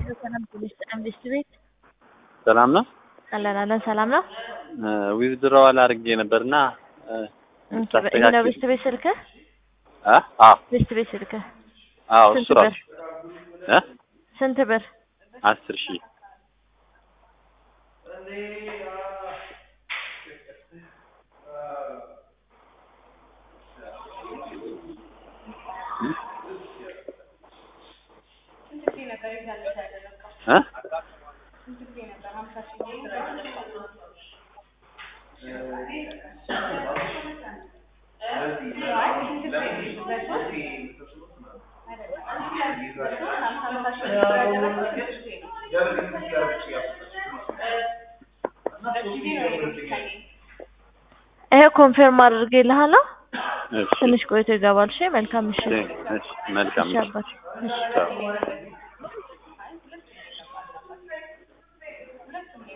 ሰላም ፖሊስ መንግስት ቤት ሰላም ነው። አለን አለን ሰላም ነው። ዊዝድሮዋል አድርጌ ነበርና ይሄ ነው ቤስት ቤት ስልክህ? አ አ ቤስት ቤት ስልክህ አዎ ስንት እሱ ራሱ እ ስንት ብር? አስር ሺህ እ ይሄ ኮንፊርም አድርጌልሃለሁ። እሺ ትንሽ ቆይቶ ይገባል። እሺ መልካም ምሽት። እሺ መልካም እሺ አባት እሺ ቻው